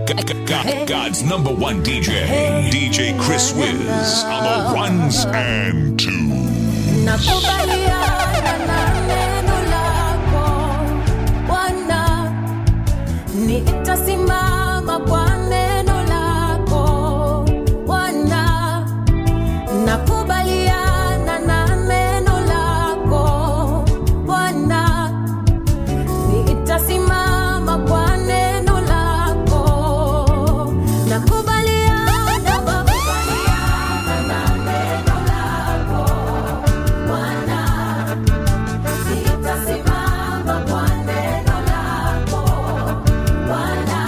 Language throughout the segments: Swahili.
God, God's number one DJ, DJ Chris Wiz, on the ones and twos. Nakubaliana na neno lako Bwana, nitasimama kwa neno lako Bwana, nakubaliana na neno lako Bwana, nitasimama kwa neno lako nakubaliana nakubaliana na neno lako Bwana, nitasimama kwa neno lako Bwana,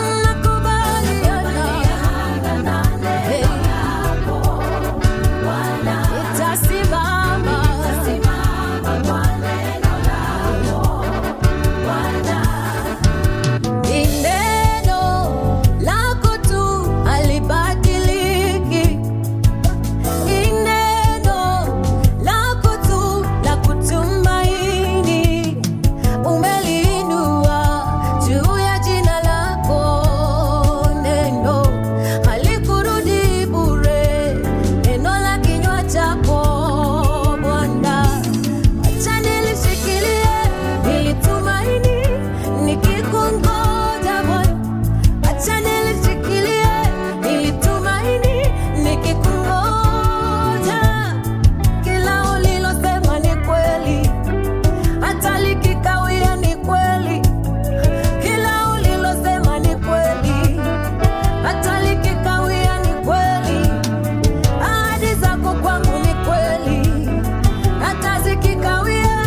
nakubaliana na neno lako Bwana, nitasimama nitasimama kwa neno lako Bwana. Ni neno lako tu halibadiliki. Ni neno lako tu la kutumaini. Umeliinua juu ya jina lako. Neno halikurudi bure. Neno la kinywa chako Bwana. Acha nilishikilie nilitumaini nikikungoja Bwana. Acha nilishikilie nilitumaini nikikungoja. Kila ulilosema ni kweli, hata likikawia ni kweli. Kila ulilosema ni kweli, hata likikawia ni kweli. Ahadi zako kwangu ni kweli hata zikikawia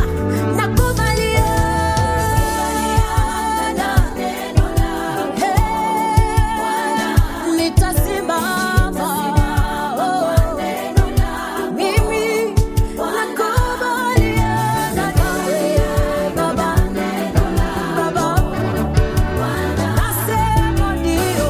nakubaliana neno lako nitasimama mimi nakubaliana nawe baba baba nasema ndio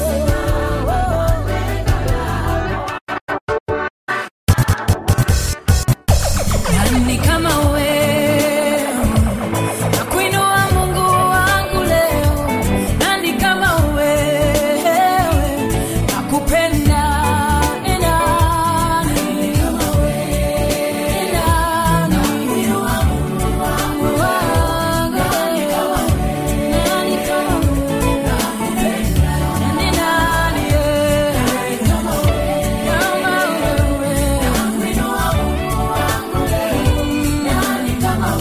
Nani kama wewe nakuinua Mungu wangu leo, nani kama wewe nakupenda ni nani kama wewe nani nakuinua Mungu wangu nani kama wewe nani kama wewe nakupenda ni nani nani kama wewe kama wewe nakuinua Mungu wangu leo nani kama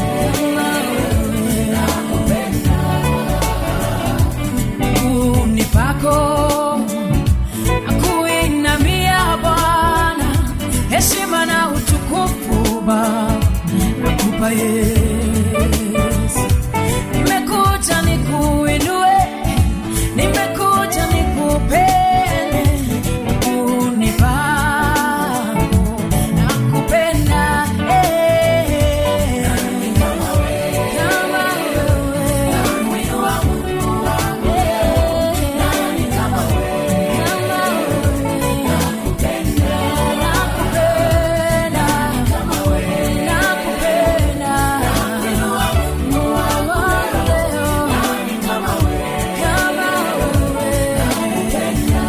miguuni pako nakuinamia Bwana, heshima na utukufu Baba nakupa Yesu. Nimekuja nikuinue, nimekuja nikupende, miguuni pako nakupenda eh. Kama wewe, nakuinua Mungu wangu nani kama wewe, kama wewe, nakupenda, nakupenda, kama wewe, nakupenda, nakuinua Mungu wangu leo, nani kama wewe, kama wewe, nakupenda,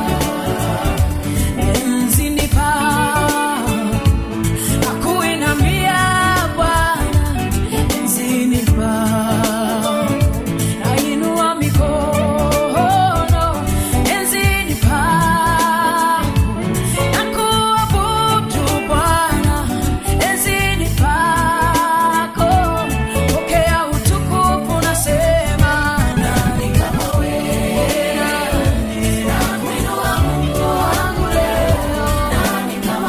enzini pako nakuinamia Bwana, enzini pako nainua mikono, enzini pako nakuabudu Bwana, enzini pako pokea utukufu, nasema nani kama wewe, nani nakuinua Mungu wangu leo, nani kama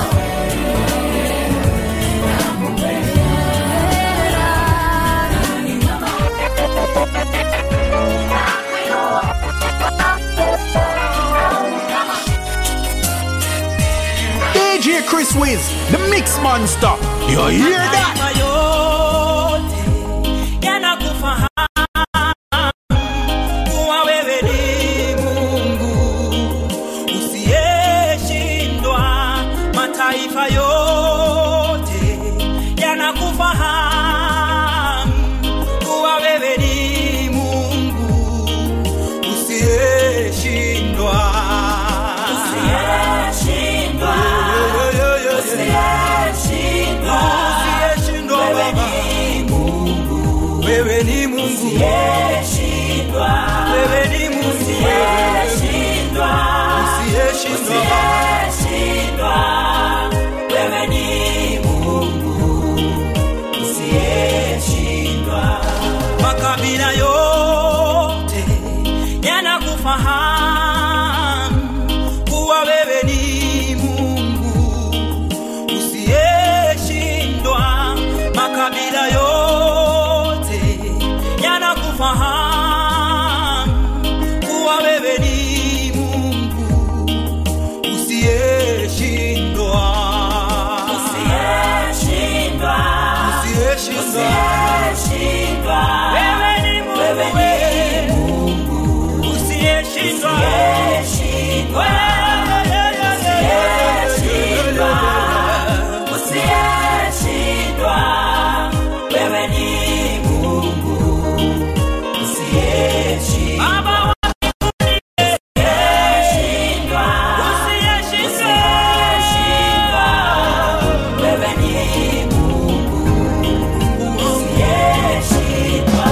DJ Chris Wiz, the Mix Monster. You hear that? Mataifa yote yanakufahamu kuwa wewe ni Mungu usiyeshindwa. Mataifa yote yanakufahamu kuwa wewe ni Mungu usiye usiyeshindwa, wewe ni Mungu usiyeshindwa, usiyeshindwa, wewe ni Mungu usiyeshindwa. Makabila yote yanakufahamu kuwa wewe ni Mungu usiyeshindwa. Makabila yote yanakufahamu kuwa wewe ni Mungu usiyeshindwa. Usiyeshindwa. Usiyeshindwa. Wewe ni Mungu. Wewe ni Mungu. Usiyeshindwa. Usiyeshindwa. Usiyeshindwa. Wewe ni Mungu. Usiyeshindwa. Baba wa Usiyeshindwa. Usiyeshindwa. Wewe ni Mungu. Usiyeshindwa.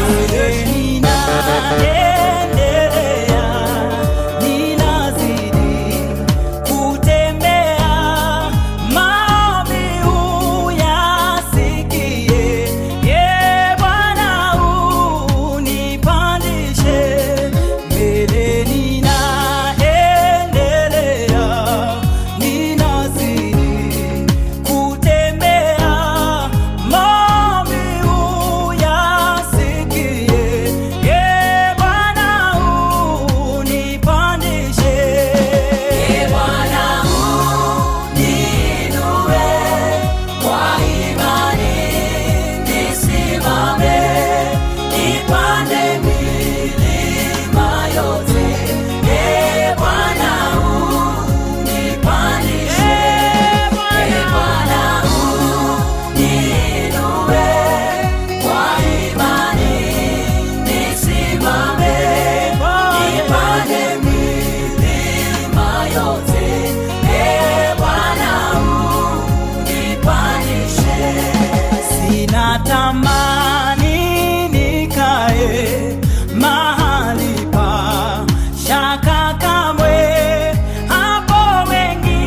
Ninaendelea, ninazidi kutembea, maombi uyasikie. Ye Bwana unipandishe mbele, ninaendelea, ninazidi kutembea, maombi uyasikie. Ye Bwana unipandishe. Ye Bwana uniinue kwa imani, nisimame, nipande milima yote. Ye Bwana unipandishe. Ye Bwana uniinue kwa imani, nisimame, nipande milima yote. Ye Bwana unipandishe. Sina tamani nikae mahali pa shaka kamwe, hapo wengi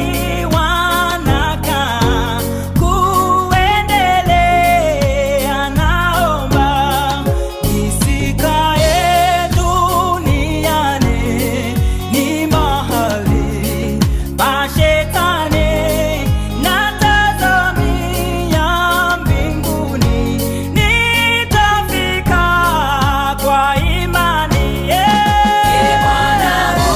wanakaa kuendelea. Naomba nisikae duniani, ni mahali pa shetani, natazamia mbinguni, nitafika kwa imani. Ee Bwana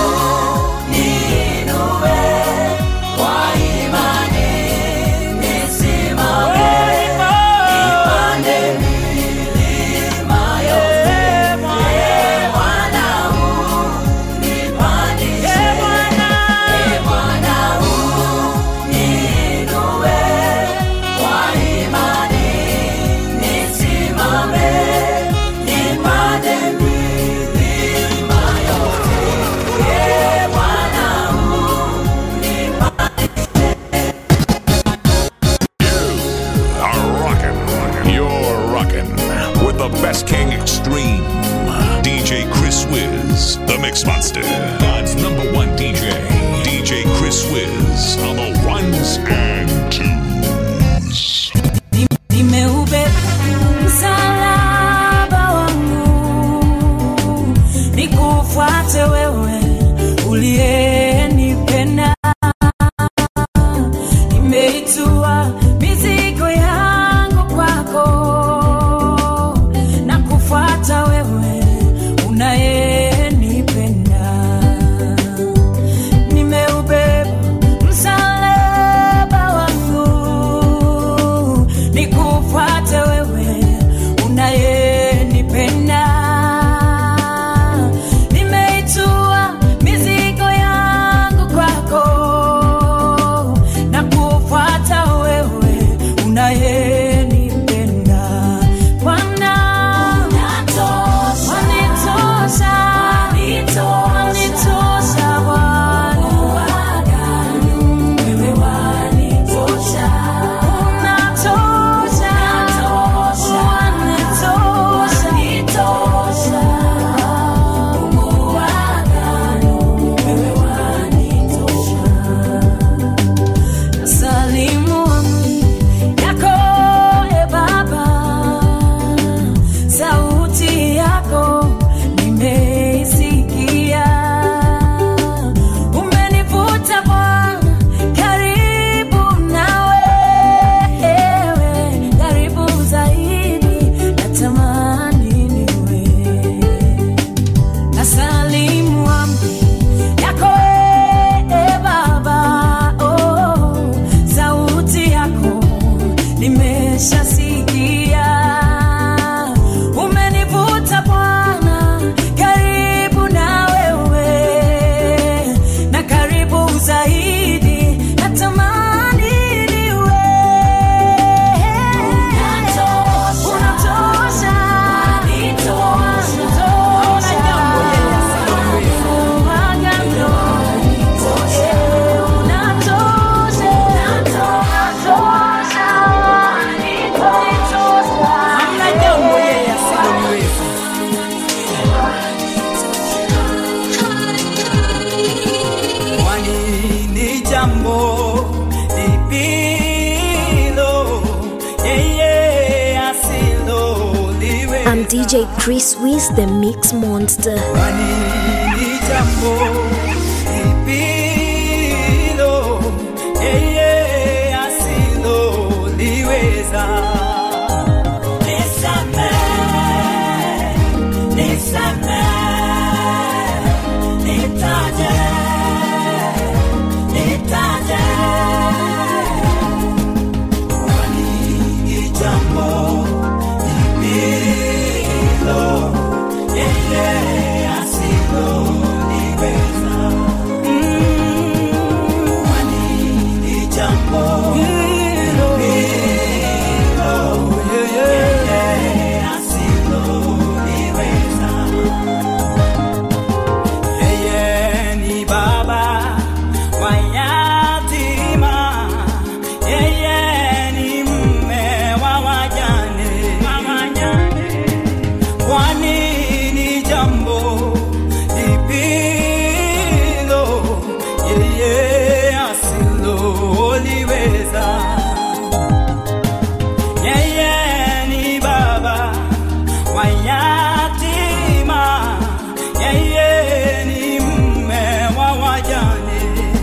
uniinue kwa imani, nisimame, nipande milima yote. Ee Bwana unipandishe. Ee Bwana uniinue kwa imani, nisimame, nipande milima yote. Ee Bwana are rocking. You're rocking with the best king extreme. DJ Chris Wiz, the Mix Monster. God's number one DJ. DJ Chris Wiz on the ones and twos. nimeubeba msalaba wangu nikufuate wewe uliyenipenda nimeitua mizigo yangu kwako na kufuata wewe unayenipenda nimeubeba msalaba wangu DJ Chris Wiz, the Mix Monster. Kwani ni jambo lipilo yeye asiloliweza. Nisamehe, nisamehe, nitaje, nitaje. Kwani ni jambo lipilo yeye asiloliweza. Kwani ni jambo lipilo yeye asiloliweza. Yeye ni baba wa yatima, yeye ni mume wa wajane. Kwani ni jambo lipilo yeye asiloliweza. Yeye ni baba wa yatima, yeye ni mume wa wajane.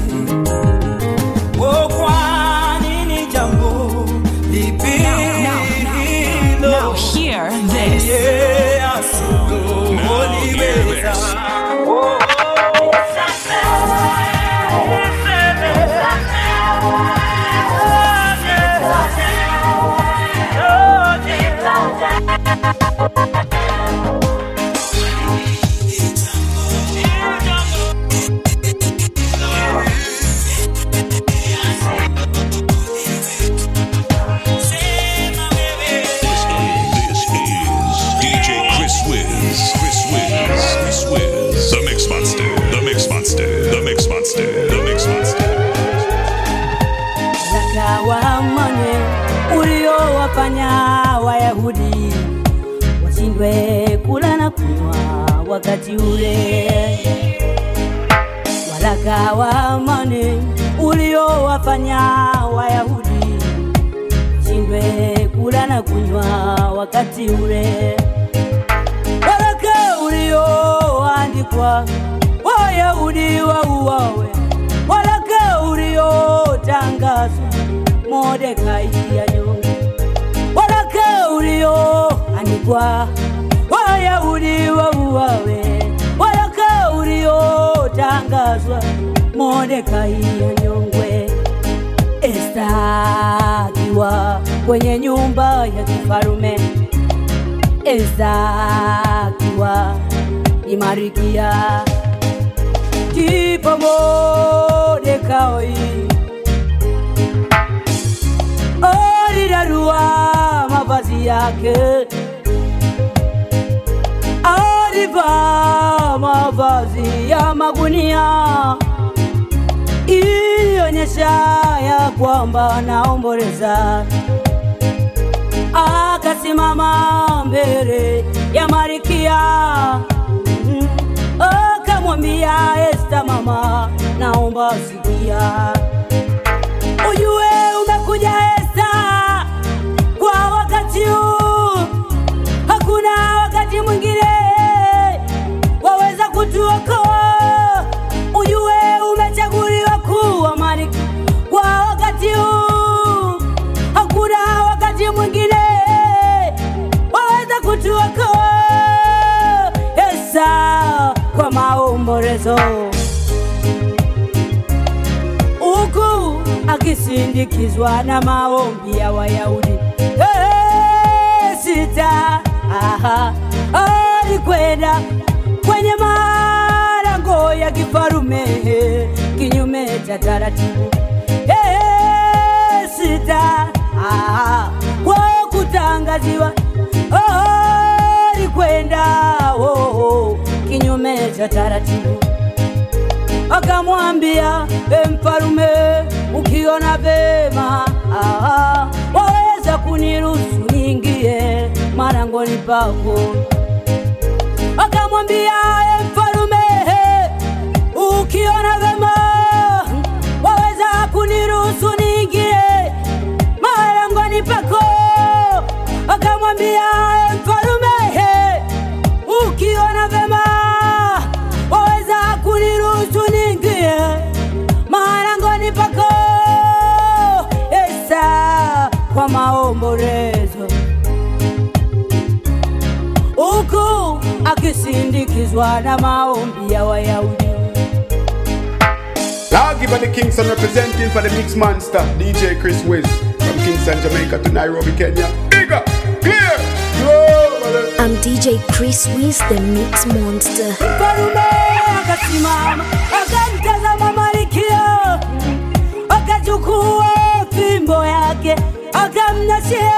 Oh, kwani ni jambo lipi hilo? Now hear this. Yeye asiloliweza. Oh, oh. This is DJ Chris Wiz. Chris Wiz. Chris Wiz. The Mix Monster. The Mix Monster. The Mix Monster. The Mix Monster. zakawa amani uliowafanya Wayahudi washindwe kula na kunywa wakati ule. Waraka wa amani uliowafanya Wayahudi washindwe kula na kunywa wakati ule. Waraka ulioandikwa Wayahudi wauawe, waraka uliotangazwa Mordekai anyongwe, waraka ulioandikwa Wayahudi wauawe, waraka uliotangazwa Mordekai anyongwe. Esta akiwa kwenye nyumba ya kifarume, Esta akiwa ni Marikia, ndipo Mordekai alirarua mavazi yake, alivaa mavazi ya magunia ilionyesha ya kwamba anaomboleza. Akasimama mbele ya Marikia Mm. akamwambia Esta, mama, naomba sikia, ujue umekuja Esta kwa wakati huu, hakuna wakati mwingine waweza kutuokoa. Ujue umechaguliwa kuwa malkia kwa wakati huu, hakuna wakati mwingine waweza kutuokoa. Esa kwa maombolezo huku akisindikizwa na maombi ya Wayahudi. Hey, sita aha, alikwenda kwenye malango ya kifarume kinyume cha taratibu. Hey, sita aha, kwa kutangaziwa oh, alikwenda oh, oh, kinyume cha taratibu akamwambia e mfalume, ukiona vema ah, waweza kuniruhusu niingie marangoni pako. Akamwambia e mfalume, ukiona vema waweza kuniruhusu niingie marangoni pako. Akamwambia e mfalume, ukiona vema waweza kuniruhusu niingie maharangoni pako Esa kwa maombolezo huku akisindikizwa na maombi ya Wayahudi. Now give the Kingston representing for the Mix Monster, DJ Chris Wiz. From Kingston, Jamaica to Nairobi, Kenya. Bigger, clear, global. I'm DJ Chris Wiz, the Mix Monster. Mfalume akasimama akamtazama Malkia, akachukua fimbo yake akamnashia,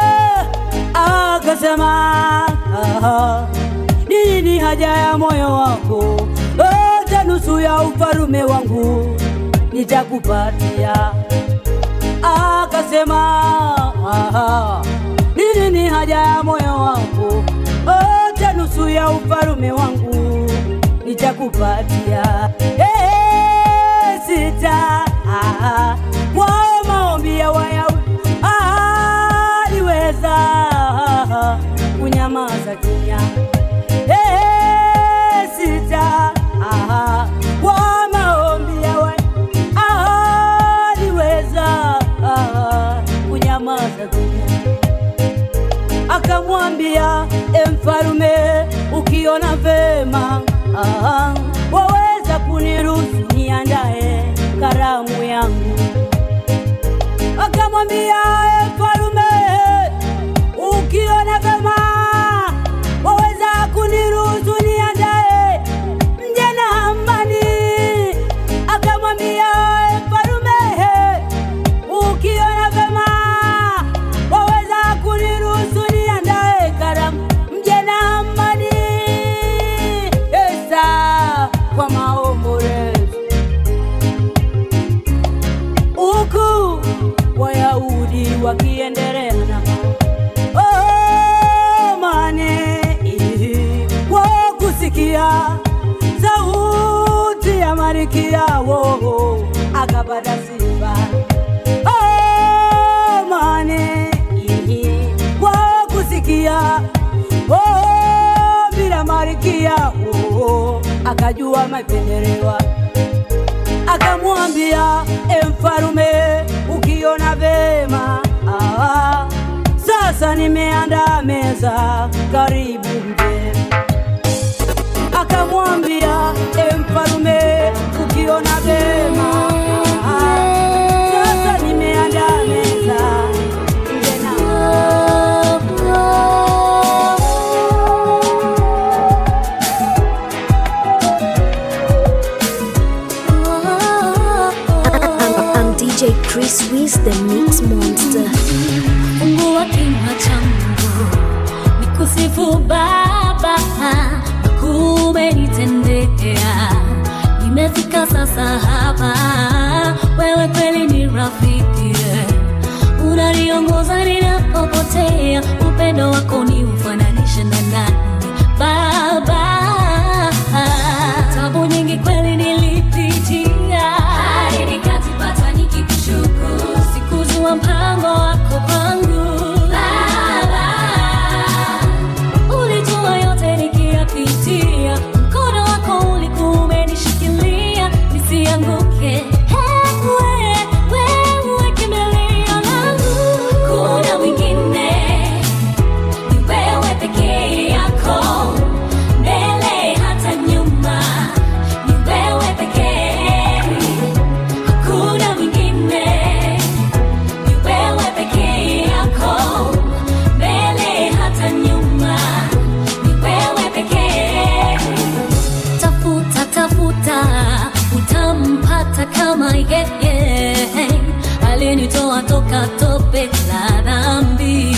akasema "Aha, nini haja ya moyo wako? Hata nusu ya ufalume wangu nitakupatia. Akasema "Aha, nini ni haja ya moyo wangu? Hata nusu ya ufalume wangu nitakupatia. Eh, sita ah, kwa maombi ya Wayahudi aliweza kunyamaza kimya. Eh, sita ah, kwa maombi ya Wayahudi aliweza kunyamaza kimya akamwambia e mfalume, ukiona vema ah, waweza kuniruhusu niandae karamu yangu. Akamwambia e mfalume, ukiona vema waweza kuniruhusu niandae mje na amani. Akamwambia e mfalume, ukiona vema waweza kuniruhusu niandae karamu mje na amani. Esa kwa maombolezo huku Wayahudi wakiendelea na oh, mane kwa kusikia sauti ya Malkia wo akapata sifa oh, mane kwa kusikia oh, bila Malkia wo akajua mapendelewa akamwambia e mfalume, ukiona vema ah, sasa nimeandaa meza, karibu mje. Akamwambia e mfalume, ukiona vema ah, sasa nimeandaa meza, mje na I'm, I'm DJ Chris Wiz, the Mix Monster. fungua kinywa changu nikusifu Baba, kumenitendea. Nimefika sasa hapa, wewe kweli ni rafiki, unaniongoza ninapopotea. Upendo wako ni ufananishe na nani Baba? Tabu nyingi kweli nilipitia, hadi nikazipata nikikushukuru. Sikujua mpango wako kwangu Baba, ulijua yote nikiyapitia, mkono wako ulikuwa umenishikilia nisianguke. Ewe, wewe kimbilio langu. Kuna mwingine ni wewe pekee yako, mbele hata nyuma, ni wewe pekee, hakuna mwingine ni wewe pekee yako, mbele hata nyuma, ni wewe pekee. Tafuta, tafuta, utampata kama yeye alinitoa toka tope la dhambi.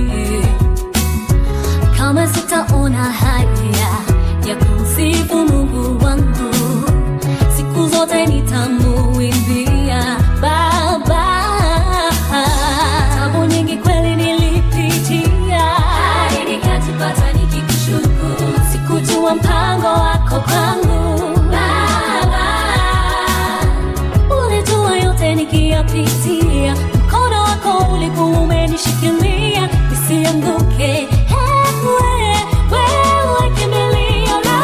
Kama sitaona haya ya kumsifu Mungu wangu, siku zote nitamuimbia Baba. Tabu nyingi kweli nilipitia, hadi nikajipata nikikushukuru. Sikujua mpango wako kwangu Baba, ulijua yote nikiyapitia, mkono wako ulikuwa umenishikilia nisianguke. Ewe, wewe kimbilio langu.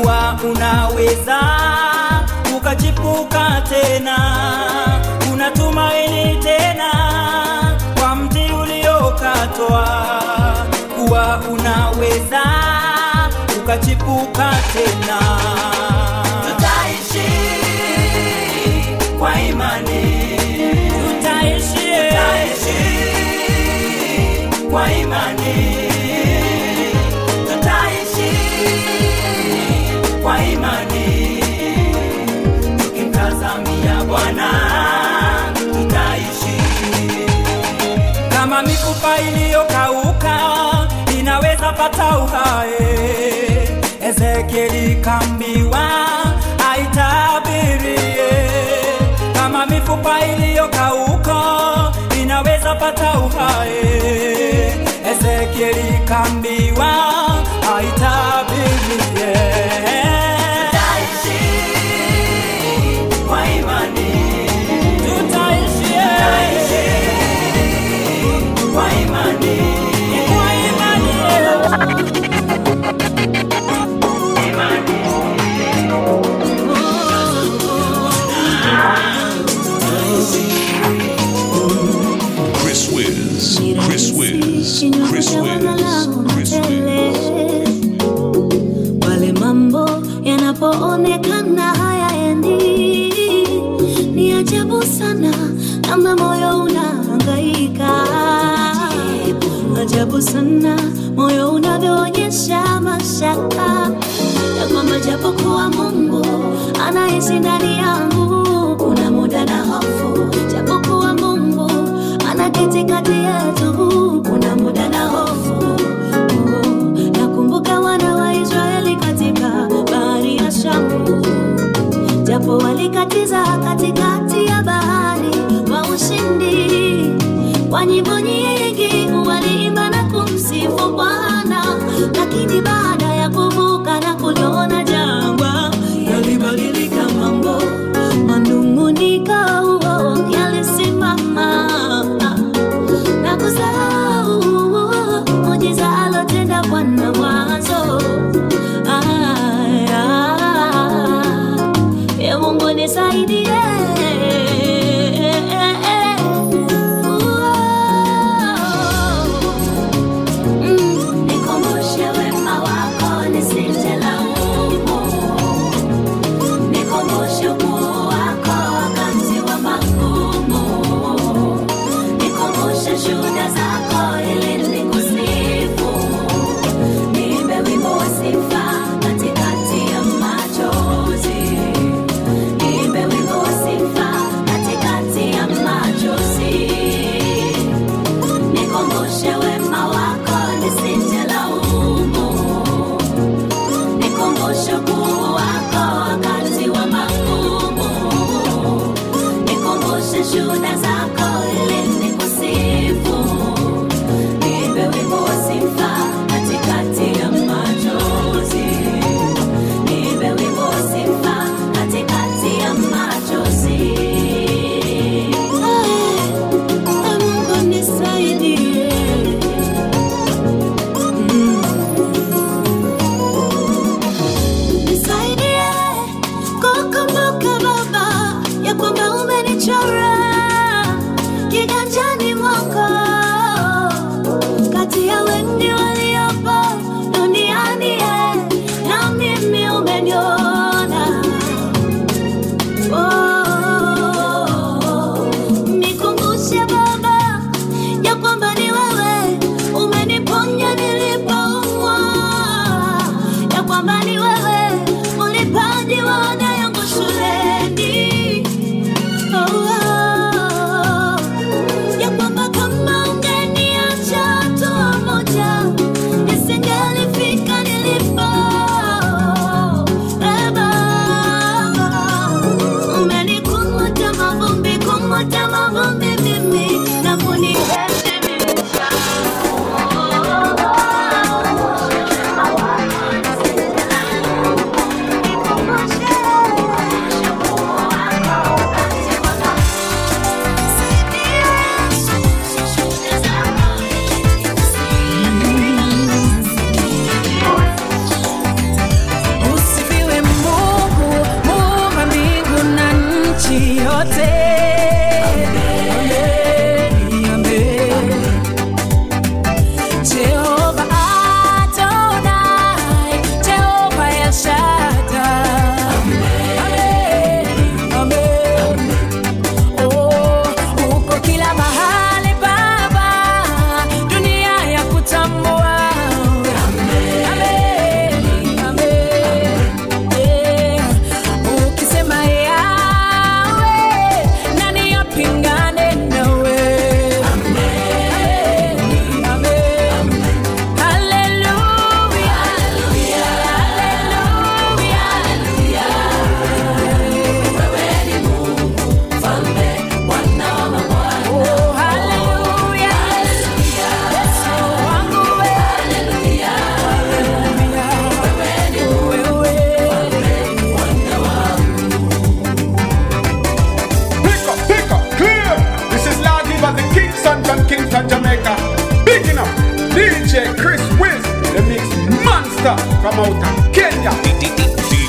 kuwa unaweza ukachipuka tena, kuna tumaini tena kwa mti uliokatwa, kuwa unaweza ukachipuka tena. Tutaishi kwa imani, tutaishi, tutaishi kwa imani, tutaishi kwa imani, tukimtazamia Bwana tutaishi kama mifupa iliyokauka inaweza pata uhai. Ezekieli kambiwa aitabirie, kama mifupa iliyokauka inaweza pata uhai. Ezekieli kambiwa aitabirie. Tutaishi kwa imani, tutaishi, tutaishi kwa imani, kwa imani. Chris Wiz, Chris Wiz, Chris Wiz, Chris Wiz. pale mambo yanapoonekana hayaendi, ni ajabu sana kama moyo unahangaika. Ajabu sana moyo unavyoonyesha mashaka ya kwamba japokuwa Mungu anaishi ndani yangu, kuna muda na hofu, japokuwa Mungu anaketi kati yetu, kuna muda na hofu nakumbuka wana wa Israeli katika bahari ya Shamu, japo walikatiza katikati ya bahari kwa ushindi, kwa nyimbo nyingi waliimba na kumsifu Bwana, lakini baada ya kuvuka na kuliona jangwa, yalibadilika mambo, manung'uniko yalisimama na kusahau muujiza alotenda Bwana mwanzo. Aya, e Mungu nisaidie. Mm, nikumbushe wema wako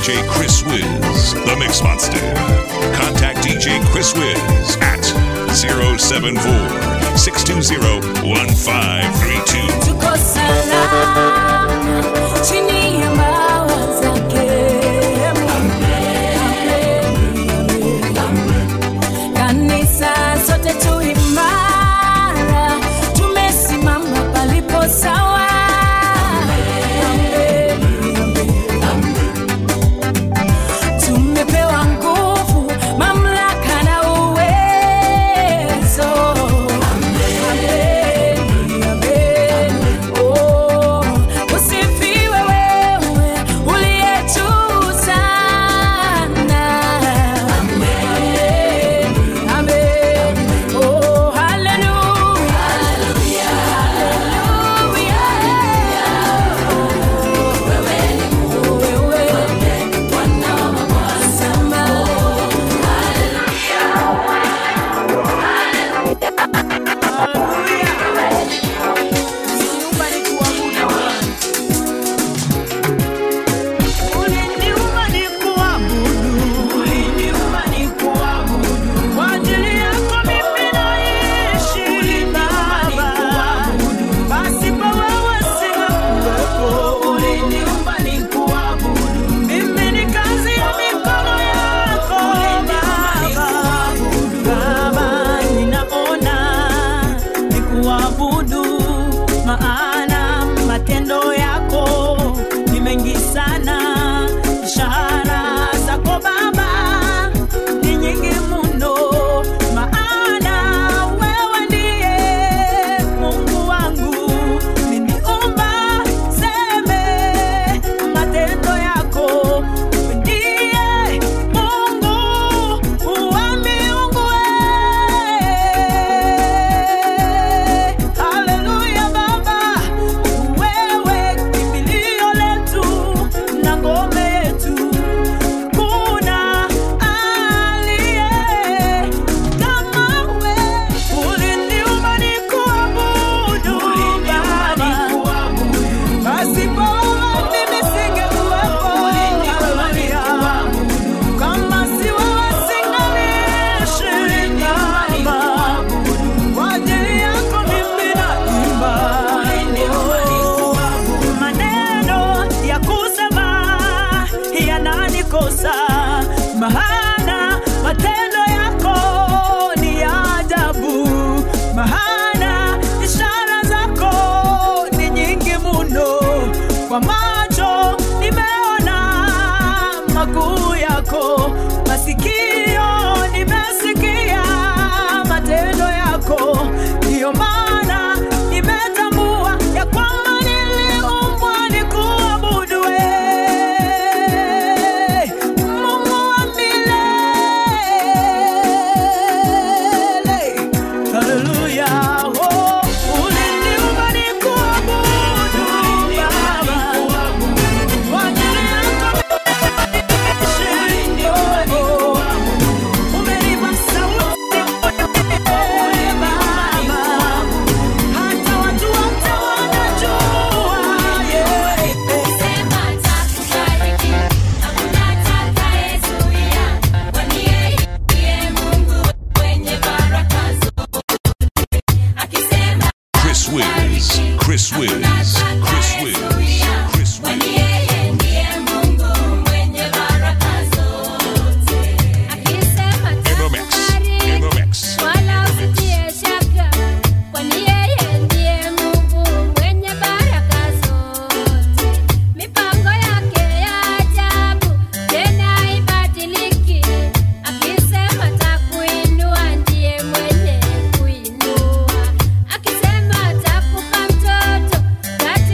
DJ Chris Wiz, the Mix Monster. Contact DJ Chris Wiz at 074 620 1532. tuko salama chini ya mawa zake. Kanisa sote tu imara, tumesimama palipo sawa. Tumepewa nguvu, mamlaka na uwezo. Amen, amen. Oh, usifiwe wewe uliye juu sana. Amen, amen. Oh, hallelujah. Hallelujah. Wewe Bwana wa mabwana. Uliniumba nikuabudu, uliniumba nikuabudu. Kwa ajili yako mimi naishi Baba, pasipo wewe singekuwepo. Uliniumba nikuabudu, mimi ni kazi ya mikono yako Baba. Baba, ninaona nikuabudu, maana matendo yako ni mengi sana. Ishara zako Baba ni nyingi mno, maana wewe ndiye Mungu wangu. Niniumba seme matendo yako, wewe ndiye Mungu wa miungu. Haleluya Baba, wewe kimbilio letu na ngome yetu. Kuna aliye kama wewe. Uliniumba nikuabudu Baba. Pasipo wewe mimi singekuwepo. Haleluya. Kama si wewe singaliishi Baba. Kwa ajili yako mimi naimba. Maneno ya kusema yananikosa, maana matendo yako ni ya ajabu, maana ishara zako ni nyingi mno. Kwa macho nimeona makuu yako, masikio nimesikia matendo yako, ndiyo maana nimetambua ya kwamba niliumbwa nikuabudu wewe, Mungu wa milele. Haleluya, oh, uliniumba nikuabudu Baba. Kwa ajili yako umenipa sauti Baba, hata watu wote wanajua yeah. Sema atakubariki, hakuna atakayezuia, kwani yeye ndiye Mungu mwenye baraka zote. Akisema Chris Wiz, Chris Wiz, Chris Wiz, Chris kwani Wiz. yeye ndiye Mungu mwenye baraka zote. Akisema In the mix, in the mix. wala usitie shaka, kwani yeye ndiye Mungu mwenye baraka zote. Mipango yake ya ajabu tena haibadiliki. Akisema atakuinua ndiye mwenye kuinua. Akisema atakupa mtoto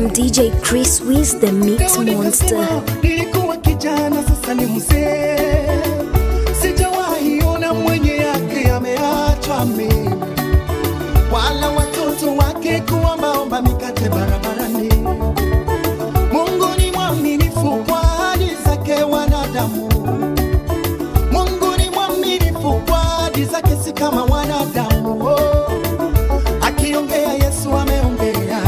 I'm DJ Chris Wiz, the Mix Leo Monster. nikasema, nilikuwa kijana sasa ni mzee sijawahi ona mwenye yake ameachwa mimi wala watoto wake kuombaomba mikate barabarani mungu ni mwaminifu kwa ahadi zake wanadamu mungu ni mwaminifu kwa ahadi zake si kama wanadamu oh. akiongea yesu ameongea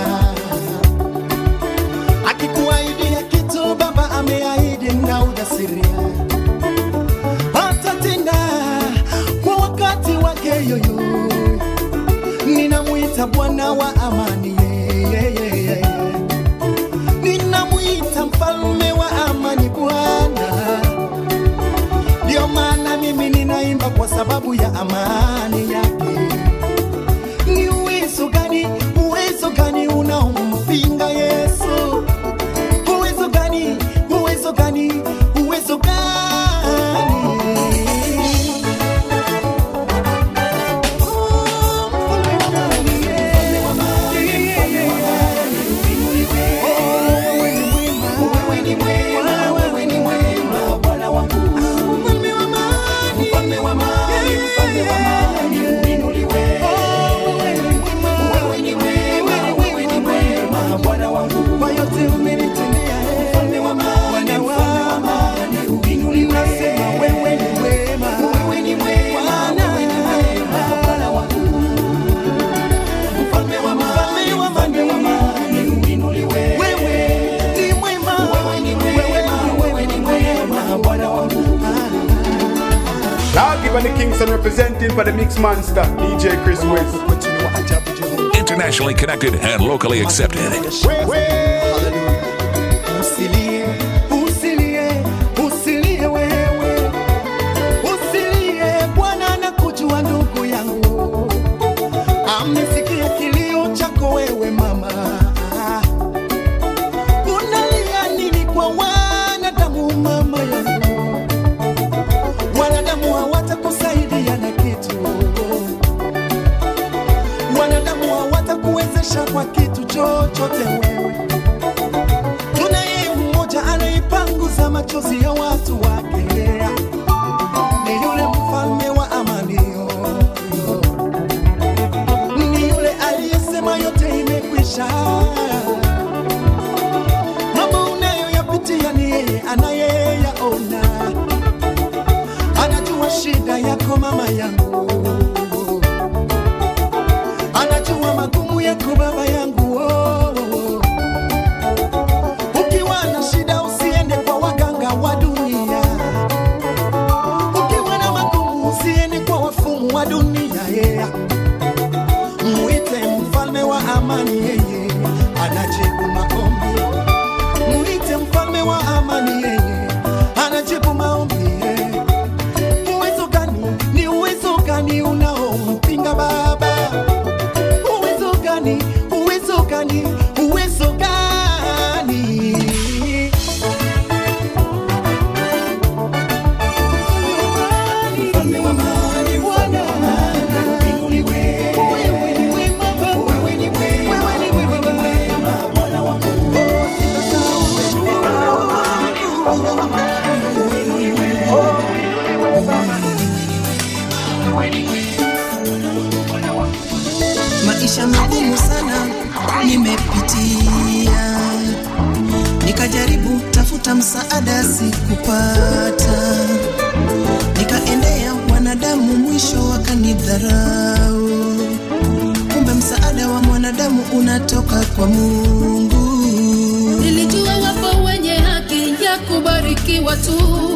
akikuahidia kitu baba ameahidi na ujasiria atatenda kwa wakati wake yoyo ninamwita bwana wa amani yeah, yeah, yeah, yeah. ninamwita mfalme wa amani bwana ndio maana mimi ninaimba kwa sababu ya amani yake ni uwezo gani uwezo gani unaompinga yesu uwezo gani uwezo gani uwezo gani Kwa yote umenitendea, mfalme wa amani, mfalme wa amani, ninasema wewe ni mwema, wewe ni mwema, wewe ni mwema, Bwana wangu. Mfalme wa amani, mfalme wa amani, uinuliwe. Wewe ni mwema, wewe ni mwema, wewe ni mwema, Bwana wangu. Now give the Kingston representing for the Mix Monster, DJ Chris Wiz. Internationally connected and locally accepted. Usilie, usilie, usilie wewe. Usilie, Bwana anakujua ndugu yangu. Amesikia kilio chako wewe mama. Unalia nini kwa wanadamu mama yangu? Wanadamu hawatakusaidia na kitu. Wanadamu hawatakuwezesha kwa kitu chochote wewe. Tunaye mmoja anaipanguza machozi ya watu wake, ni yule mfalme wa amani, ni yule aliyesema yote imekwisha. Mambo unayoyapitia ni yeye anayeyaona, anajua shida yako mama yangu, anajua magumu yako baba yangu oh, oh, oh. Ukiwa na shida usiende kwa waganga wa dunia. Ukiwa na magumu usiende kwa wafumu wa dunia. Yeah. Muite mfalme wa amani, yeye anajibu maombi. Muite mfalme wa amani, yeye anajibu maombi. yeah. Uwezo gani? Ni uwezo gani unaompinga Baba? Uwezo gani? Uwezo gani? Uwezo gani? Mfalme wa amani, Bwana, uinuliwe. Wewe ni mwema, wewe ni mwema, wewe ni mwema, Bwana wangu. Oh, sitasahau maisha magumu sana nimepitia, nikajaribu tafuta msaada sikupata, nikaendea wanadamu mwisho wakanidharau. Kumbe msaada wa mwanadamu unatoka kwa Mungu. Nilijua wapo wenye haki ya kubarikiwa tu,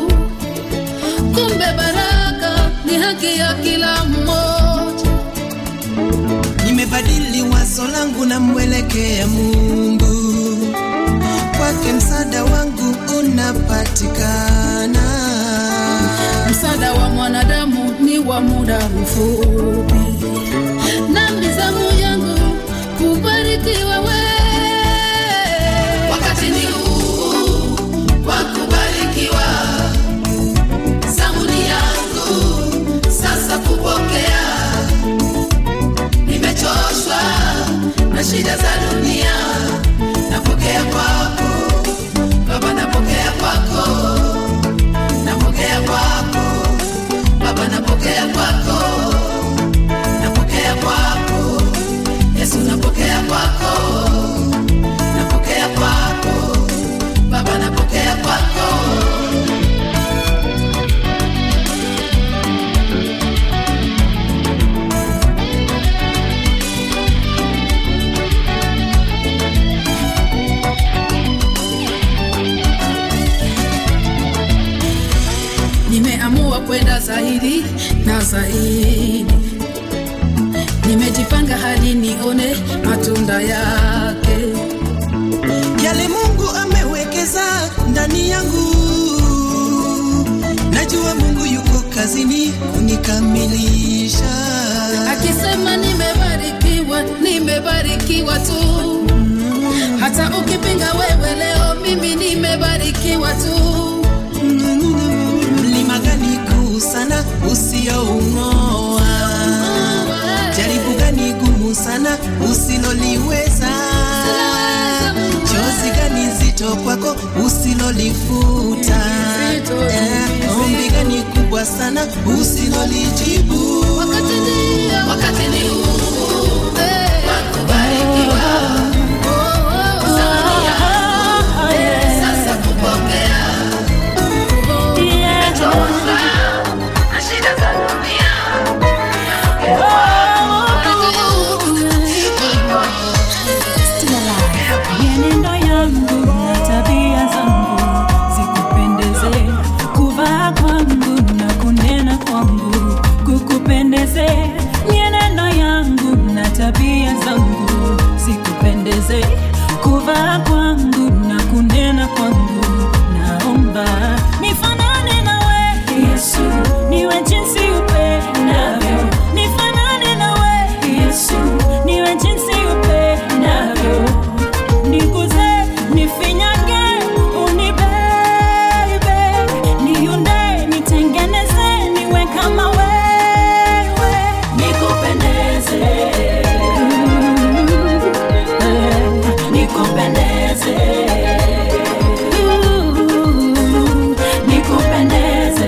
kumbe baraka ni haki ya kila mmoja. Nimebadili wazo langu na mwelekea Mungu, kwake msaada wangu unapatikana. Msaada wa mwanadamu ni wa muda mfupi, na mizamu yangu kubarikiwa wewe. Wakati ni huu wa kubarikiwa, zamu ni yangu sasa kupokea. Nimechoshwa na shida za dunia, zaidi na zaidi nimejipanga hadi nione matunda yake yale mungu amewekeza ndani yangu najua mungu yuko kazini kunikamilisha akisema nimebarikiwa nimebarikiwa tu hata ukipinga wewe leo mimi nimebarikiwa tu mlima gani kuu sana usioung'oa jaribu gani gumu sana usiloliweza chozi gani zito kwako usilolifuta Eh, ombi gani kubwa sana usilolijibu wakati ndio wakati ni huu eh, wa kubarikiwa Zawadi yangu, eh, sasa kupokea Nimechoka na shida za dunia mienendo yangu na tabia zangu zikupendeze kuvaa kwangu na kunena kwangu kukupendeze mienendo yangu na tabia zangu zikupendeze kuvaa kwangu na kunena kwangu naomba nifanane nawe yesu niwe jinsi upendavyo nifanane nawe yesu niwe jinsi upendavyo niguze nifinyage unibebe niunde nitengeneze niwe kama wewe nikupendeze nikupendeze nikupendeze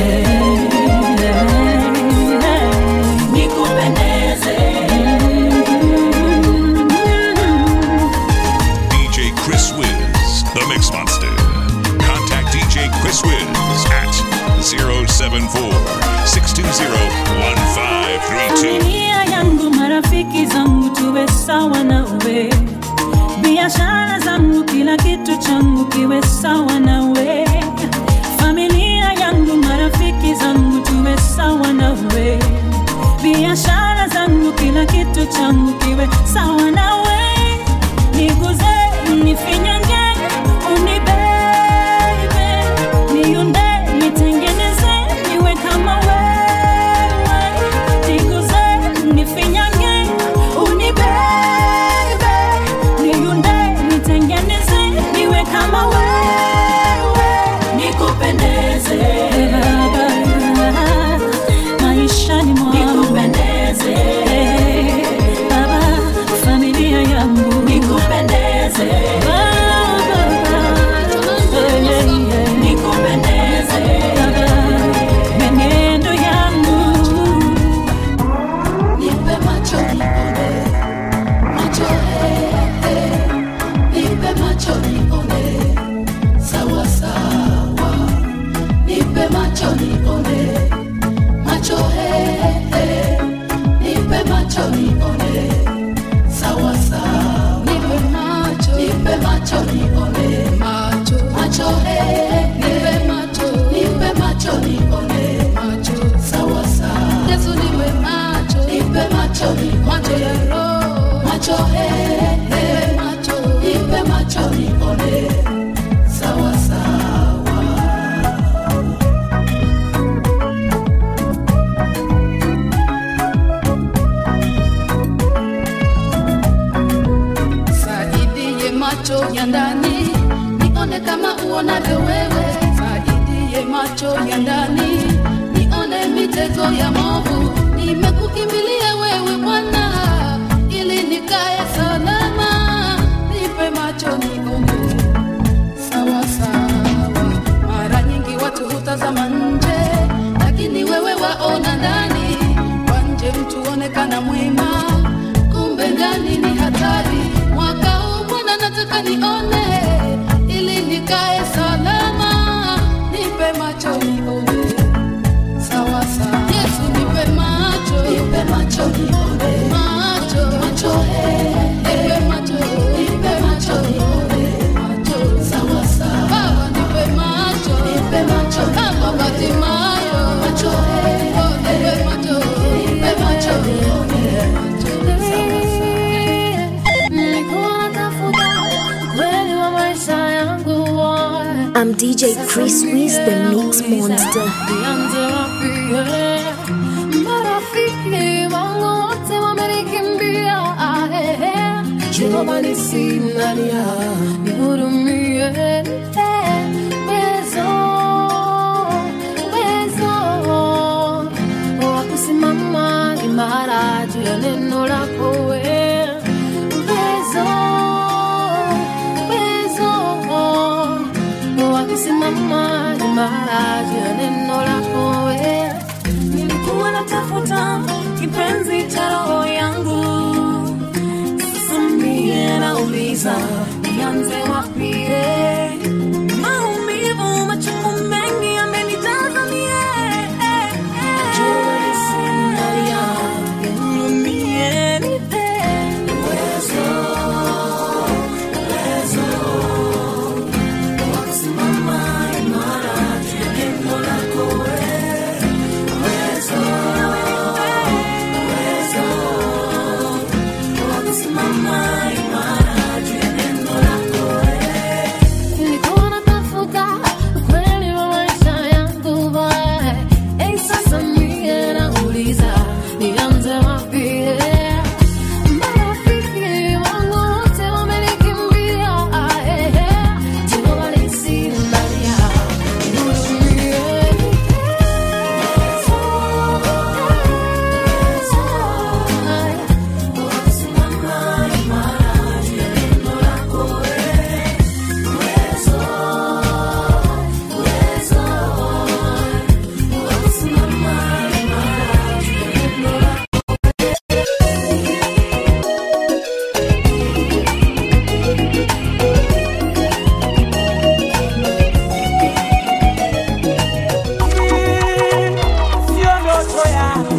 nikupendeze DJ Chris Wiz, the Mix Monster. Contact DJ Chris Wiz at 074 620 1532. familia yangu marafiki zangu tuwe sawa nawe biashara zangu kila kitu changu kiwe sawa nawe familia yangu marafiki zangu tuwe sawa nawe biashara zangu kila kitu changu kiwe sawa nawe niguze nifinyange unibebe niunde nitengeneze niwe kama wewe niguze nifinyange unibebe niunde nitengeneze niwe kama wewe nikupendeze baba maishani mwangu nikupendeze baba familia yangu nikupendeze baba nikupendeze baba menendo yangu nipe macho nione macho eh, eh. nipe macho nione sawa sawa nipe macho nione macho eh, eh. nipe macho nione sawa sawa nipe macho nipe macho nione macho macho eh, nipe macho nipe macho nione macho sawa sawa Yesu niwe macho nipe macho ni macho ya roho macho eh, nipe macho nipe macho nione sawa sawa saidie macho ya ndani nione kama uonavyo wewe saidie macho ya ndani nione mitego ya movu nimekukimbilia wewe bwana ili nikae salama nipe macho nione sawa sawa mara nyingi watu hutazama nje lakini wewe waona ndani kwa nje mtu onekana mwema kumbe ndani ni hatari mwaka huu bwana nataka nione ili nikae salama nipe macho nione sawa sawa yesu nipe macho nipe macho nione macho macho eh, nipe macho nipe macho nione macho sawa sawa baba nipe macho nipe macho kama batimayo macho eh, I'm DJ Chris Wiz, the Mix Monster. Nianze wapi, eh? Marafiki wangu wote wamenikimbia, ah, eh, eh. Jehova nisinalia, nihurumie, eh. Uwezo, uwezo wa kusimama imara juu ya neno lako, eh. Uwezo, uwezo wa kusimama imara juu ya neno lako wewe. nilikuwa natafuta kipenzi cha roho yangu sasa mie nauliza nianze wapi eh? maumivu machungu mengi yamenijaza mie eh, eh. Sinalia, nihurumie, nipe uwezo, uwezo wa kusimama imara juu ya neno lako wewe. Uwezo, uwezo wa kusimama imara juu ya neno lako wewe. Nilikuwa natafuta ukweli wa maisha yangu boy. Eh, sasa mie nauliza, nianze wapi, eh? Marafiki wangu wote wamenikimbia, ah, eh, eh. Jehova nisinalia, nihurumie. sio ndoto yangu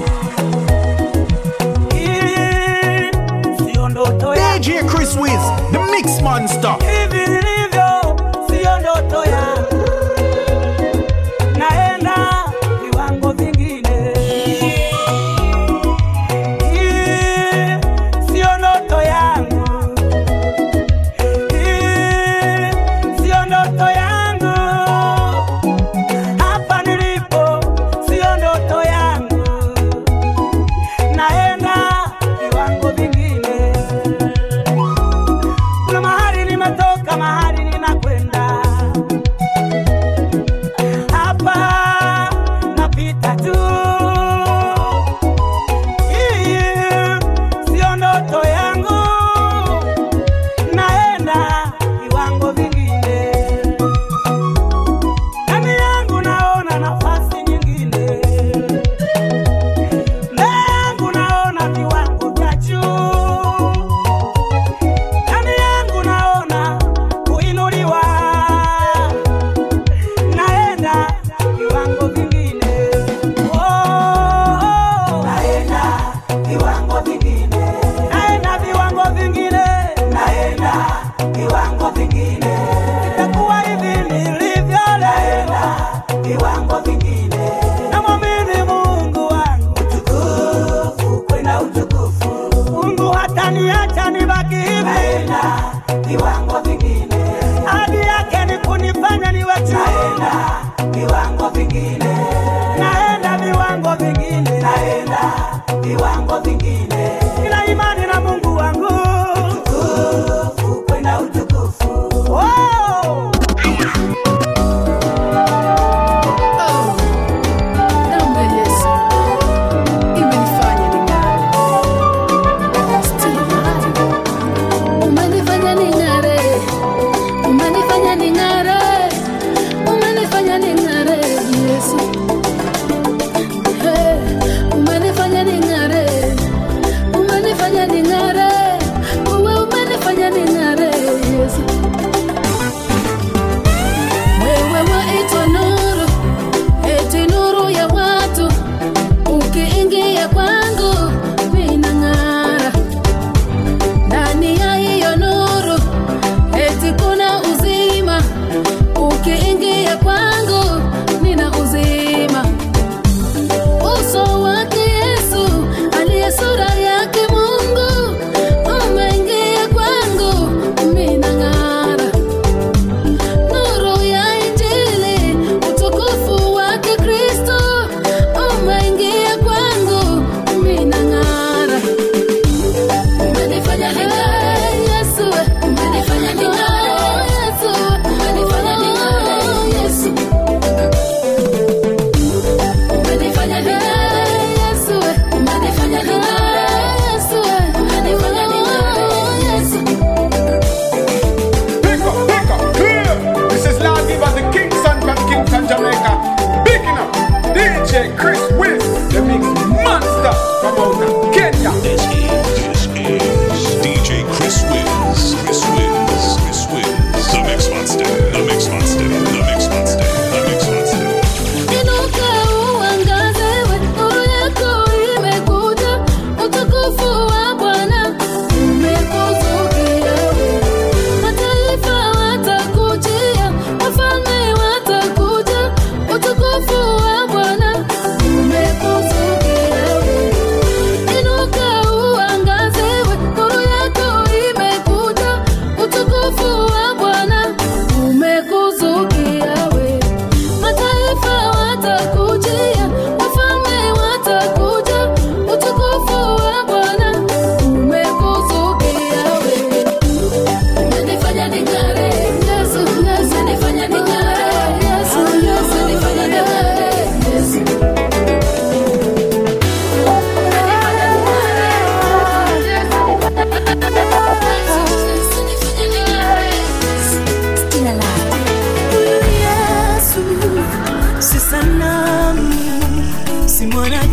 Hii sio ndoto yangu DJ Chris Wiz, the Mix Monster. hivi nilivyo sio ndoto yangu naenda viwango vingine Hii sio ndoto yangu Hii sio ndoto yangu hapa nilipo sio ndoto yangu naenda viwango vingine kuna mahali nimetoka mahali ninakwenda hapa napita tu hii sio ndoto yangu naenda viwango vingine ndani yangu naona nafasi nyingine mbele yangu naona viwango vya juu ndani yangu naona kuinuliwa naenda viwango vingine oh, naenda viwango vingine naenda viwango vingine naenda viwango vingine itakuwa hivi nilivyo naenda viwango vingine namwamini mungu wangu utukufu kwenda utukufu mungu hataniacha nibaki hivi naenda viwango vingine hadi yake ni kunifanya niwe naenda viwango vingine naenda viwango vingine naenda viwango vingine nina imani na mungu wangu utukufu kwenda utukufu oh! Damu ya Yesu imenifanya ning'are. Still ning'are. Umenifanya ning'are. Umenifanya ning'are. Umenifanya ning'are, Yesu. Hey, umenifanya ning'are. Umenifanya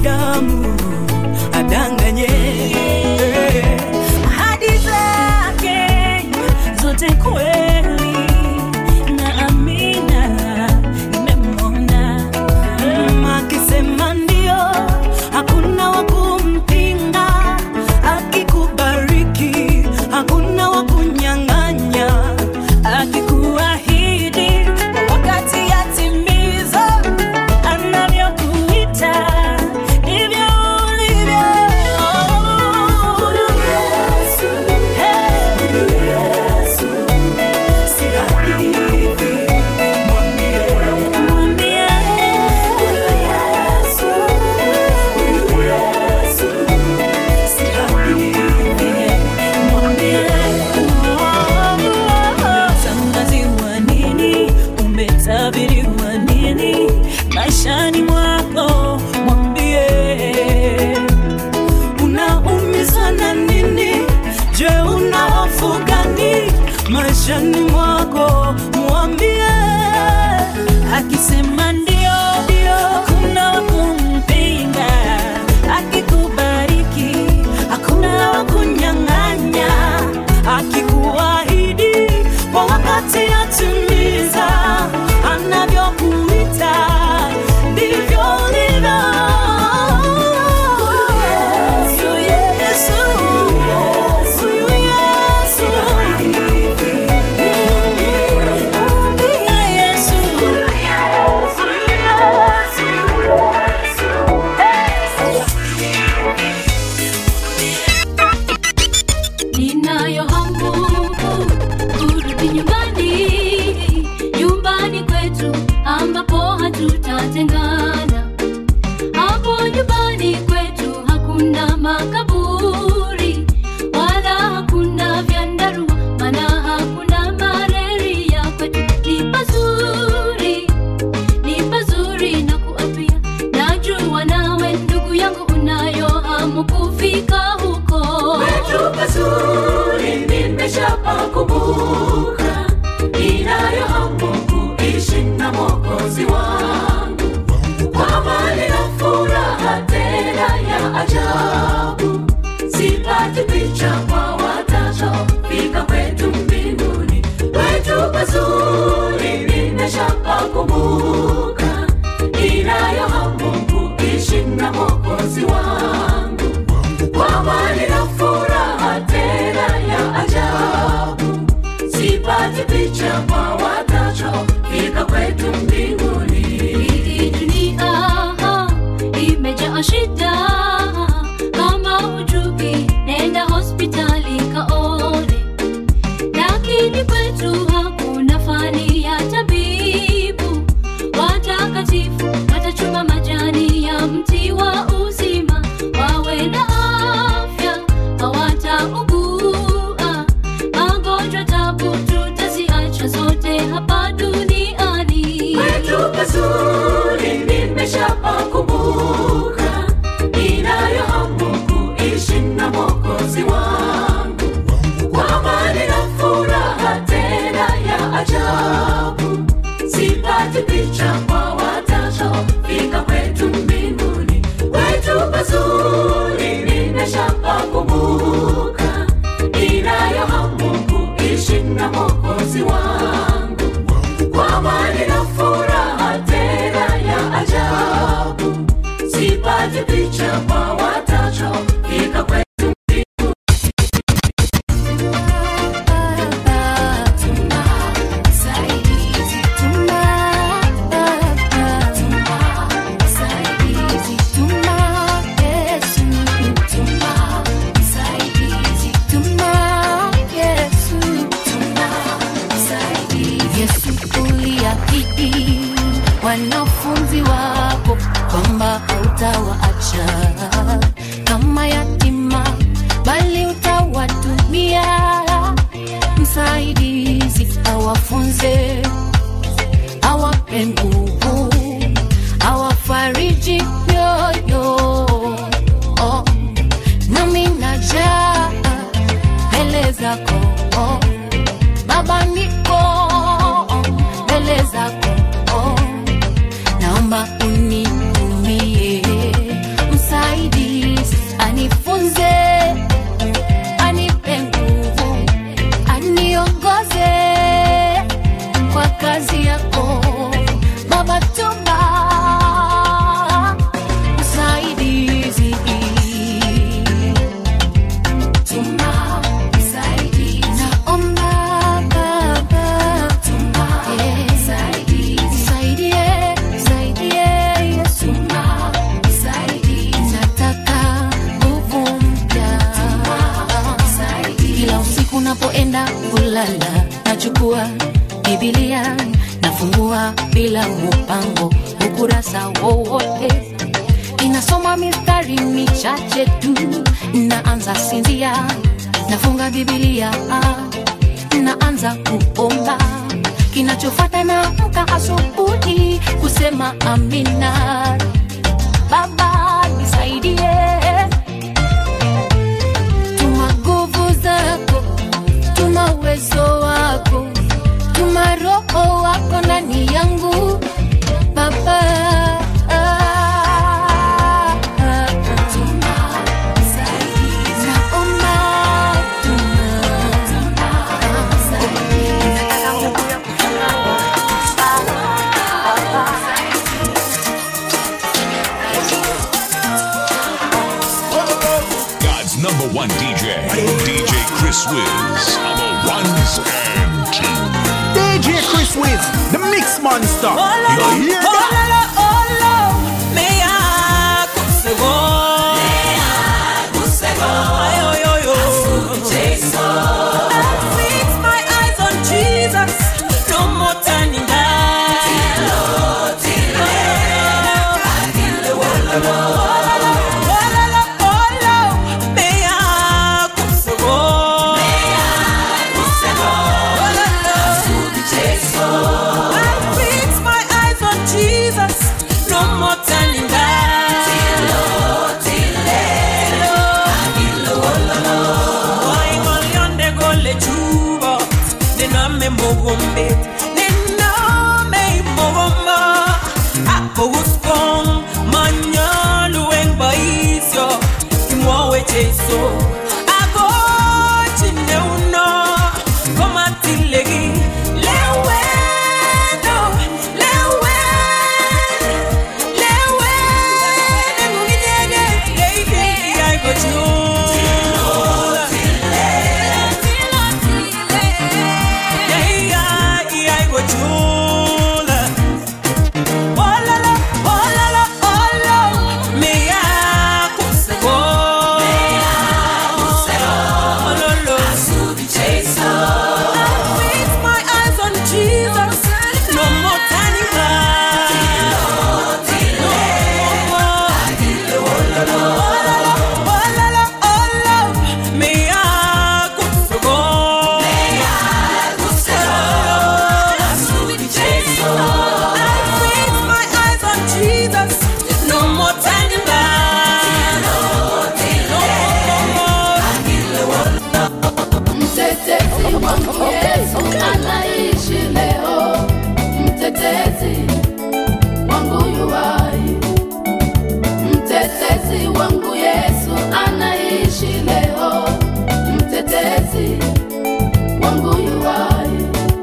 mwanadamu adanganye ahadi zake zote kweli na amina nimemwona Mm, akisema ndio hakuna wa kumpinga akikubariki hakuna wa kunyang'anya akikuahidi wakati yatimiza anavyokuita ndivyo ulivyo Umetangaziwa nini? Umetabiriwa nini? Maishani mwako mwambie unaumizwa na nini? Je, una hofu gani maishani mwako? Mwambie akisema ndio, ndio, hakuna wa kumpinga. Akikubariki hakuna wa kunyang'anya. Akikuahidi kwa wakati atimiza, anavyokuita ndivyo ulivyo. Yesu, Yesu, Yesu, Yesu. ninayo hamu kurudi nyumbani nyumbani kwetu ambapo hatutatengana hapo nyumbani kwetu hakuna makaburi wala hakuna vyandarua mana hakuna malaria kwetu ni pazuri ni pazuri na kuapia najua nawe ndugu yangu unayo hamu kufika huko Kwetu pazuri nimeshapakumbuka, ninayo hamu kuishi na Mwokozi wangu kwa amani na furaha tena ya ajabu. Sipati picha kwa watachofika kwetu mbinguni. Kwetu pazuri nimeshapakumbuka, ninayo hamu kuishi na Mwokozi wangu kwa amani na furaha tena ya ajabu. Sipati picha kwa watachofika kwetu mbinguni. Hii dunia imejaa shida, kama hujui nenda hospitali kaone, lakini kwetu hakuna fani ya tabibu. Watakatifu watachuma majani ya mti wa uzima, wawe na afya, hawataugua magonjwa, tabu tutaziacha zote hapa duniani. Kwetu pazuri nimeshapakumbuka, ninayo hamu kuishi na Mwokozi wangu kwa amani na furaha tena ya ajabu. Sipati picha kwa watachofika kwetu mbinguni. Kwetu pazuri nimeshapakumbuka, ninayo hamu kuishi na Mwokozi wangu kwa amani na furaha tena ya ajabu. Sipati picha kwa watachofika kwetu Yesu uliahidi wanafunzi wako kwamba hautawaacha kama yatima nachukua bibilia nafungua bila mupango ukurasa wowote inasoma mistari michache tu naanza sinzia nafunga bibilia naanza kuomba kinachofata naamka asubuhi kusema amina baba nisaidie tuma nguvu zako tuma uwezo wako tuma roho wako ndani yangu baba God's number one DJ, DJ Chris Wiz, on the ones and twos. DJ Chris Wiz, the Mix Monster. You hear that? Mogombe, nename mogoma, akoguskong, manyalueng baisyo, kimwawe Jesu, ako chineuno, komatilegi, leweno, lewen, lewen, engunginyege, leidi, aikochun. No more turning Mtetezi wangu Yesu anaishi leo, mtetezi wangu yuwai. Mtetezi wangu Yesu anaishi leo, mtetezi wangu yuwai.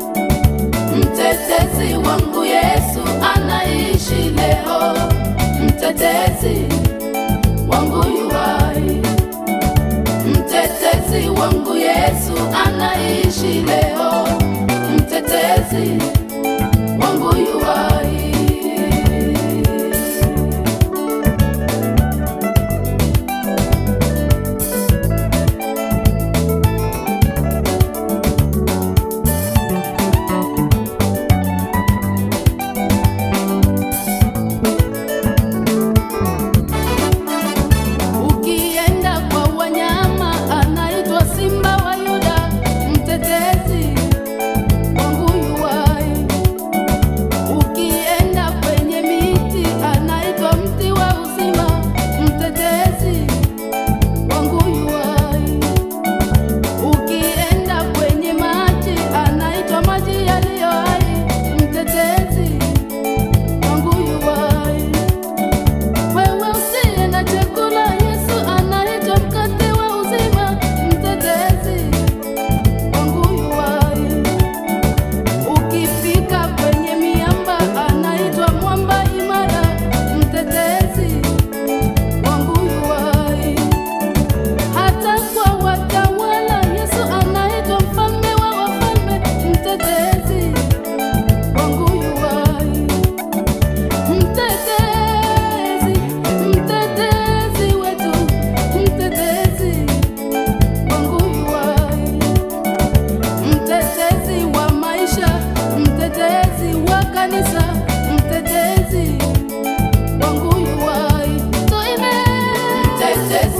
Mtetezi wangu Yesu anaishi leo, mtetezi wangu yuwai. Mtetezi wangu Yesu anaishi leo, mtetezi wangu yuwai. Ukienda kwa wanyama anaitwa simba wa Yuda, mtetezi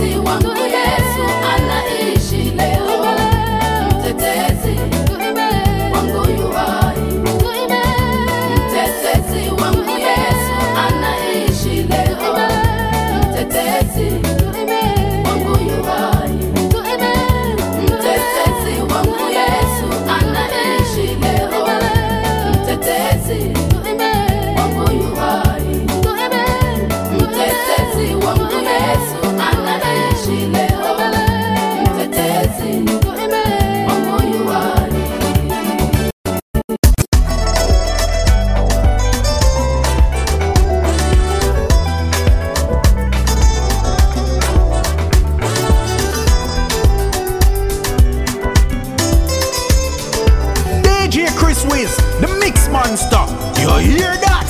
Mtetezi wangu Yesu anaishi leo. Mtetezi wangu yu hai. Mtetezi wangu Yesu anaishi leo. Mtetezi wangu yu hai. Mtetezi wangu Yesu anaishi leo. Mtetezi wangu yu hai. Mtetezi wangu Yesu anaishi leo. Mtetezi wangu yu hai. DJ Chris Wiz, the Mix Monster. You hear that?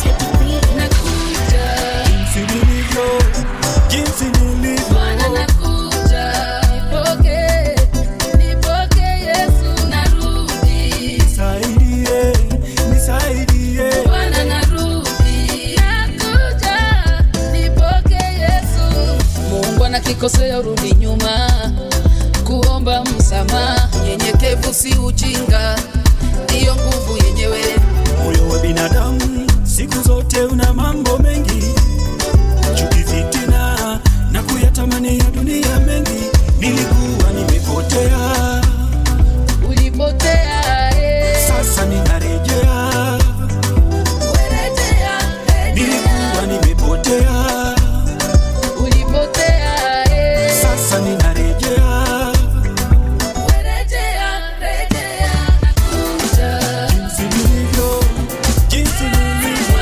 jinsi nilivyo jinsi nilivyo Bwana nakuja, nipokee, nipokee Yesu narudi. nisaidie nisaidie Bwana narudi, nakuja, nipokee Yesu. Mungu anakikosea urudi nyuma, kuomba msamaha, nyenyekevu si ujinga, ndiyo nguvu yenyewe. moyo wa binadamu siku zote una mambo mengi chuki fitina na kuyatamani ya dunia mengi nilikuwa nimepotea Ulipotea, eh. sasa ninarejea Rejea, rejea. nilikuwa nimepotea Ulipotea, eh. sasa ninarejea Rejea, rejea, nakuja. jinsi nilivyo jinsi nilivyo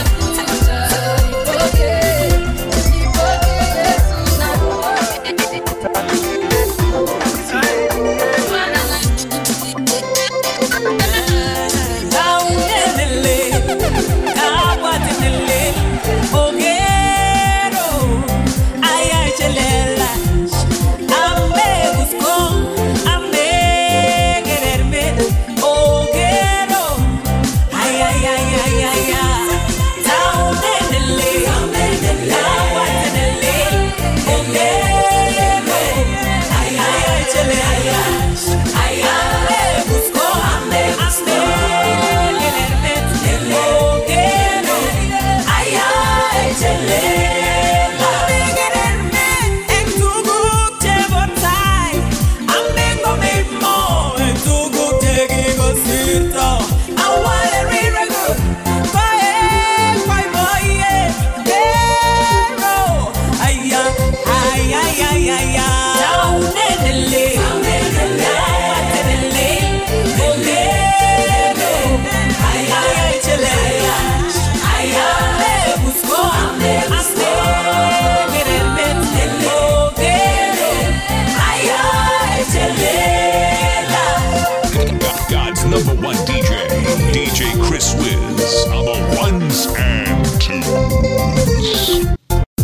God's number one DJ, DJ Chris Wiz, on the ones and twos.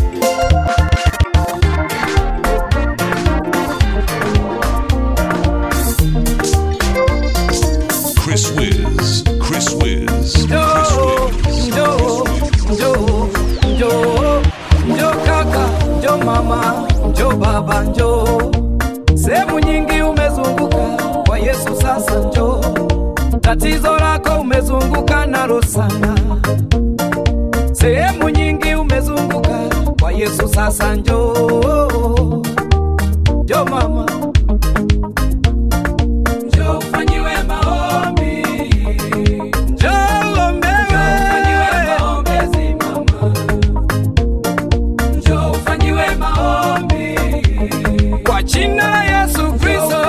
Chris Wiz, Chris Wiz, Njoo, njoo, njoo, njoo, njoo kaka, njoo mama, njoo baba, njoo. Sehemu nyingi umezunguka kwa Yesu, sasa njoo. Tatizo lako umezunguka nalo sana. Sehemu nyingi umezunguka kwa Yesu, sasa njoo. Njoo mama, njoo ufanyiwe maombi. Njoo ombewe. Njoo ufanyiwe maombi. Kwa jina la Yesu Kristo.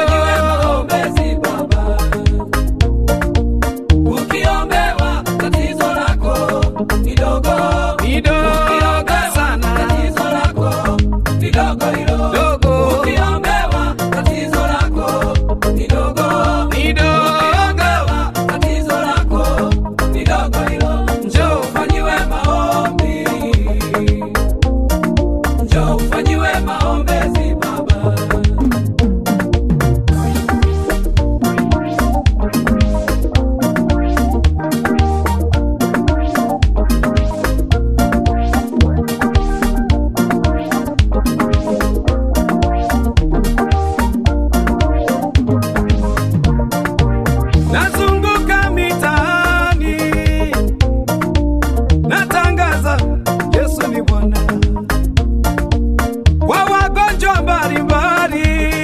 Ukiombewa tatizo lako ni dogo. Ni dogo sana. Tatizo lako ni dogo hilo. Dogo. Ukiombewa magonjwa mbalimbali.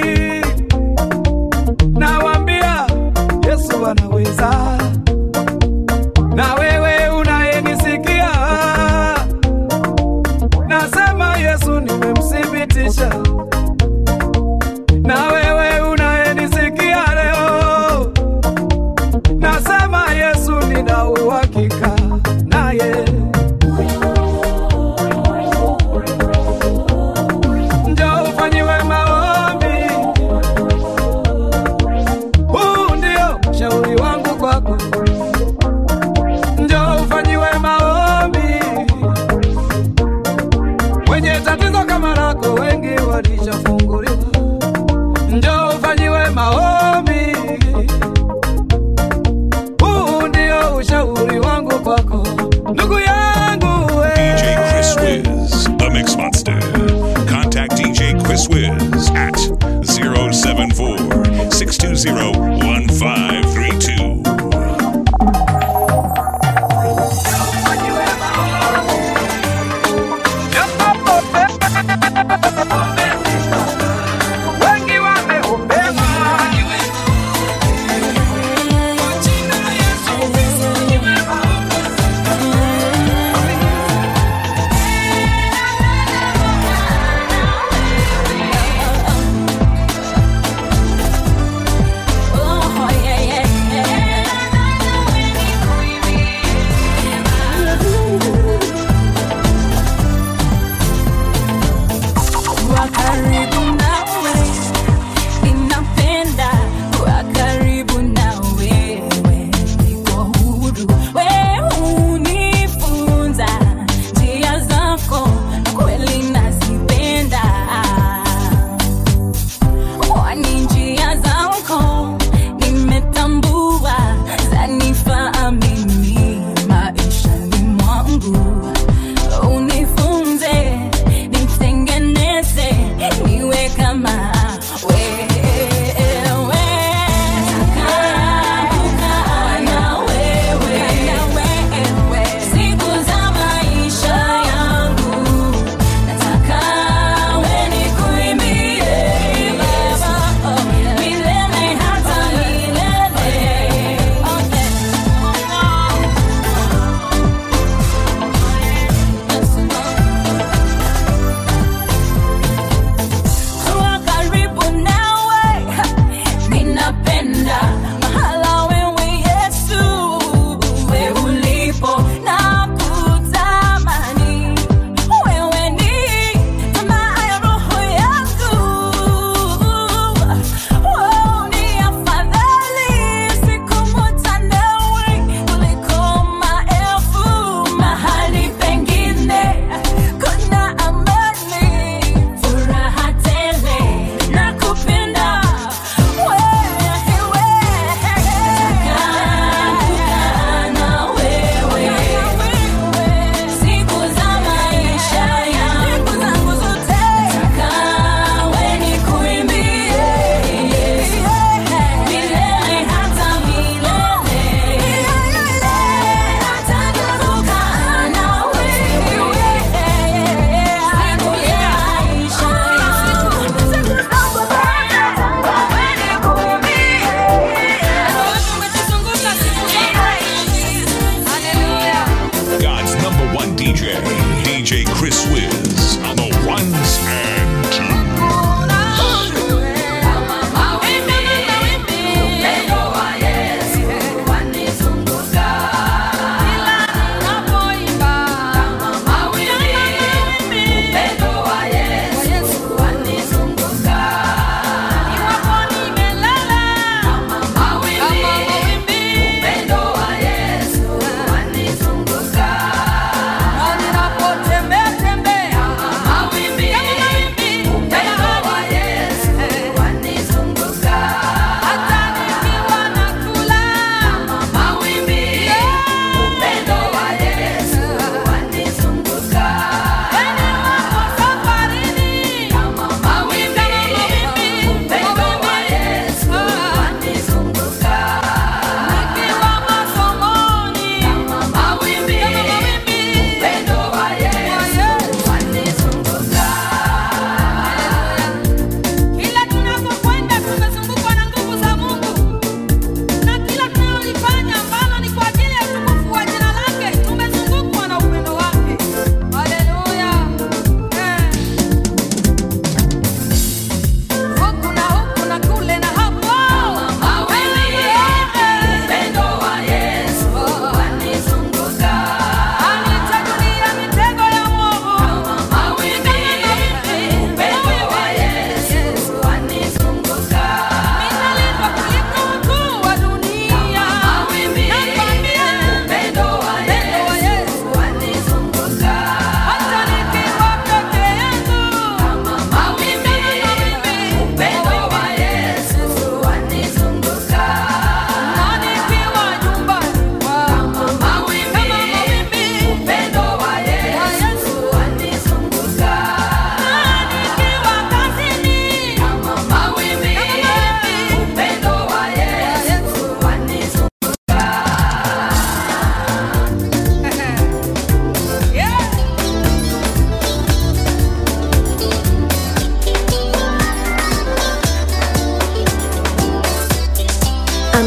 Nawambia Yesu anaweza, na wewe unayenisikia, nasema Yesu nimemthibitisha, na wewe unayenisikia leo, nasema Yesu nina uhakika naye. Njoo ufanyiwe maombi, huu ndio shauri wangu kwako. Njoo ufanyiwe maombi, wenye tatizo kama lako wengi walishafunguliwa. Njoo ufanyiwe maombi, huu ndio ushauri wangu kwako, ndugu yangu we. DJ Chris Wiz, the Mix Monster. Contact DJ Chris Wiz at 074 620 1532. Wengi wameombewa. Kuwa karibu nawe, ninapenda kuwa karibu na wewe, niko huru. Wewe unifunza njia zako, kweli nazipenda. Kwani njia zako nimetambua, zanifaa mimi maishani mwangu unifunze nitengeneze niwe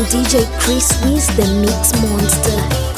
DJ Chris Wiz, the Mix Monster.